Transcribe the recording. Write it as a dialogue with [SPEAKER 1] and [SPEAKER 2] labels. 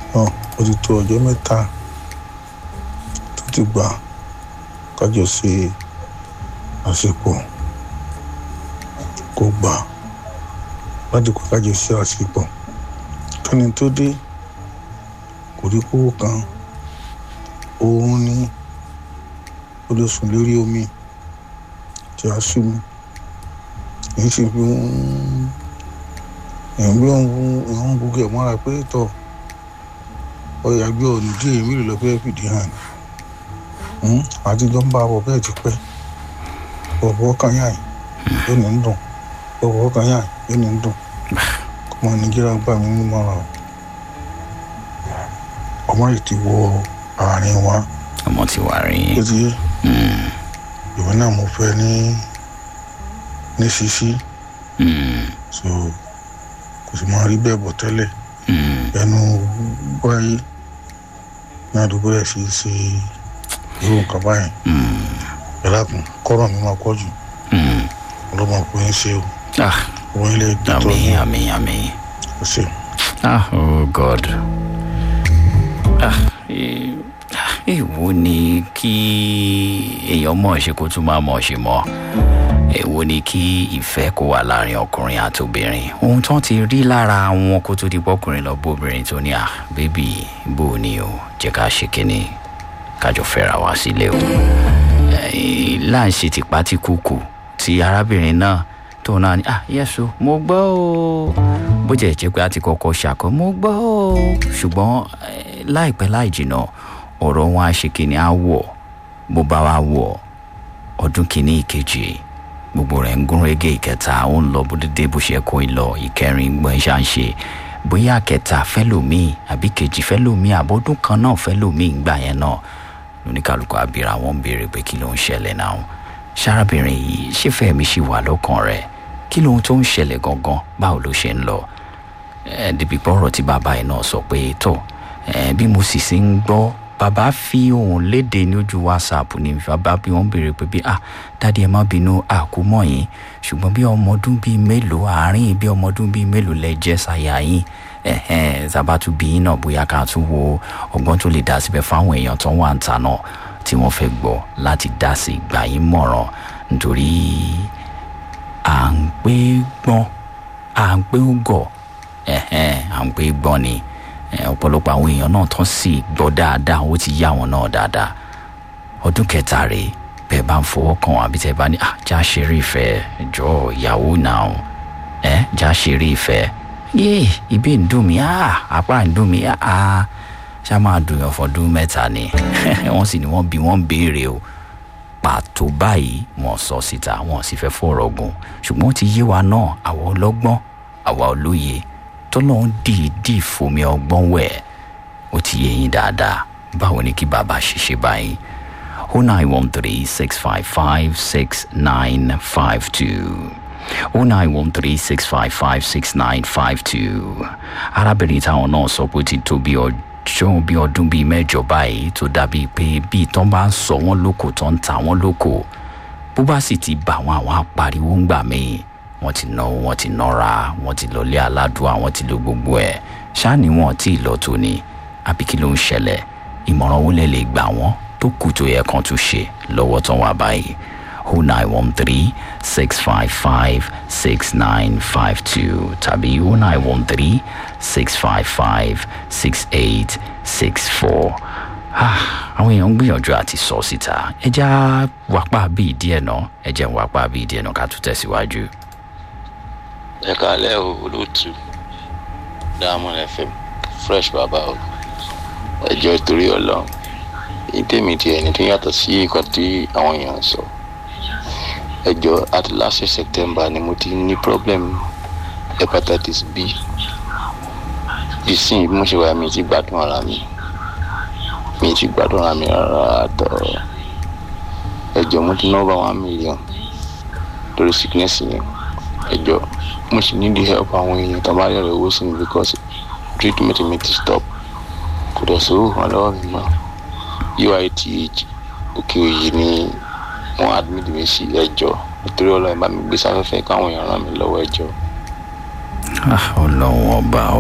[SPEAKER 1] náà ó ti tó ọjọ́ mẹ́ta tó ti gbà kájọ ṣe àsìkò kò gbà láti kó kájọ ṣe àsìkò kẹ́ni tó dé kò rí kówó kan òun ní ó lè sùn lórí omi tí a sú mi èyí sì fi ń èyí bí wọ́n ń gbogbo ẹ̀ mọ́ra pé tọ̀ ọyà gbé ọ̀nà díẹ̀ èmi lè lọ fẹ́ fìdí hàn àtijọ́ ń bá bọ̀ bẹ́ẹ̀ ti pẹ́ bọ̀bọ̀ kan yàn yóò ní ń dùn bọ̀bọ̀ kan yàn yóò ní ń dùn ọmọ nàìjíríà gbà mí ní mọ́ra o ọmọ yìí ti wọ àárín wa
[SPEAKER 2] ọmọ ti wà rí
[SPEAKER 1] ó ti yé ìwé náà mo fẹ́ ní ní ṣíṣí so kò sì máa rí bẹ́ẹ̀ bọ̀ tẹ́lẹ̀ ẹnu wáyé ní àdúgbò rẹ̀ fi ṣe irú nǹkan báyìí ẹ̀lákùn kọ́rọ̀ mi máa pọ̀ jù ọlọ́mọ kò ń ṣe o wọ́n ilé dìtọ́
[SPEAKER 2] àmì àmì àmì
[SPEAKER 1] kò ṣe.
[SPEAKER 2] ah oh god ah èwo ni kí èèyàn mọ̀ ṣe kó tún máa mọ̀ ṣe mọ́ èwo ni kí ìfẹ́ kó wà láàrin ọkùnrin àti obìnrin ohun tó ti rí lára wọn kó tó di pọ́kùnrin lọ bóbìnrin tó ní à bébì bò ní o jẹ́ ká ṣe kínní kájọ fẹ́ra wá sílé o láǹṣe tìpátìkùkù ti arábìnrin náà tó náà ní ah yẹ́sù mo gbọ́ o bó jẹ́ jẹ́ pé a ti kọ́kọ́ ṣàkọ́ mo gbọ́ o ṣùgbọ́n láìpẹ́ láì jìnnà ọ̀rọ̀ wọn á ṣe kínní á wọ̀ bó bá wa wọ̀ ọdún kínní ìkejì gbogbo rẹ̀ ń gún régé ìkẹta ó ń lọ bó dédé bó ṣe kó ń lọ ìkẹrin gbọ́n ṣá ń ṣe bóyá kẹta fẹ́lòmíì àbí kejì fẹ́lòmíì àbọ̀dún kan náà fẹ́lòmíì ń gbà yẹn náà lóníkàlùkù àbíra wọn ń béèrè pé kí ló ń ṣẹlẹ̀ náà sárábìnrin yìí ṣé fẹ́mi ṣì wà lọ́kàn rẹ̀ kí lóhun tó ń ṣẹlẹ̀ gangan báwo ló ṣe ń lọ ẹ dìbì pọ̀rọ̀ tí bàbá yìí náà sọ pé tó ẹ bí mo sì sí ń gbọ́ bàbá fi ohun léde ní ojú whatsapp ní bàbá bí wọ́n béèrè pé bí ah dáadé ẹ má bínú àkúmọ̀ yín ṣùgbọ́n bí ọmọ ọdún bíi mélòó àárín bí ọmọ ọdún bíi mélòó lẹ jẹ́ ṣàyà yín ẹ̀hẹ́n zabatu bí yín náà bóyá ká tún wo ọgbọ́n tó lè dá síbẹ̀ fáwọn èèyàn tó wà ń ta náà tí wọ́n fẹ́ gbọ́ láti dá sí gbà yín mọ̀ràn nítorí à ń pé gbọ́n à ń pé gọ̀ ẹ̀hẹ́n à ń pé gbọ́n ni ọ̀pọ̀lọpọ̀ àwọn èèyàn náà tán sì gbọ́ dáadáa ó ti yá wọn náà dáadáa ọdún kẹta rèé bẹ́ẹ̀ bá ń fọwọ́ kàn wọ́n àbí tẹ́ bá ní à já ṣeré ìfẹ́ jọ ìyàwó náà ẹ já ṣeré ìfẹ́ yéè ibi ń dùn mí à apá ń dùn mí à ṣá máa dùn yàn fọdún mẹ́ta ni wọ́n sì ní wọ́n bí wọ́n ń béèrè o pàtó báyìí wọ́n sọ síta wọ́n sì fẹ́ fọ̀rọ̀ gùn ṣùgbọ́n ó ti yé wa náà àwa ọlọ́gbọ́n àwa olóye tọ́lọ́hún dìídì fomi ọgbọ́n wẹ̀ ó ti yé yín dáadáa báwo ni kí bàbá ṣiṣẹ́ báyìí o nine one three six five five six nine five two o nine one three six five five six nine five two arábìnrin táwọn náà sọ pé ó ti tó bí ọjọ́ bí ọdún bíi mẹ́jọ báyìí tó dàbí pé bí tán bá ń sọ wọ́n lóko tán ń ta wọ́n lóko bó bá sì ti bà wọ́n àwọn apariwo ń gbà míì wọ́n ti náwó wọ́n ti nọ́ra wọ́n ti lọlé aládùá wọ́n ti lo gbogbo ẹ̀ ṣáàní wọn tí ì lọ tó ni àbí kí ló ń ṣẹlẹ̀ ìmọ̀ràn wo lẹ lè gbà wọ́n tó kù tó yẹ kan tún ṣe lọ́wọ́ tán wà báyìí o nine one three six five five six nine five two tàbí o nine one three six five five six eight six four àwọn èèyàn ń gbìyànjú àti sọ síta ẹ já wápá bíi díẹ̀ náà ẹ jẹ́ wápá bíi díẹ̀ náà ká tún tẹ̀síwájú
[SPEAKER 3] ẹ kálẹ̀ o olóòtú diamond fm fresh baba o ẹjọ́ torí ọlọ́run èyí tèmi ti ẹni tó yàtọ̀ sí nǹkan tí àwọn èèyàn sọ ẹjọ́ àti last september ni mo ti ní problem hepatitis b ìsìn bí mo ṣe wà mí ti gbádùn ara mi mi ti gbádùn ara mi rárá àtọ ẹjọ́ mo ti ná over one million lórí sickness yẹn ẹjọ́ mo sì need help àwọn èèyàn tó bá yọrọ owó sí mi because treatment mi ti stop kò dẹ̀ sówó kan lọ́wọ́ mi mọ́ uith òkè òyì ni wọ́n admit mi sí ẹjọ́ nítorí ọlọ́run bá mi gbé sáfẹ́fẹ́ káwọn èèyàn ràn mí lọ́wọ́ ẹjọ́.
[SPEAKER 2] ọlọ́run ọba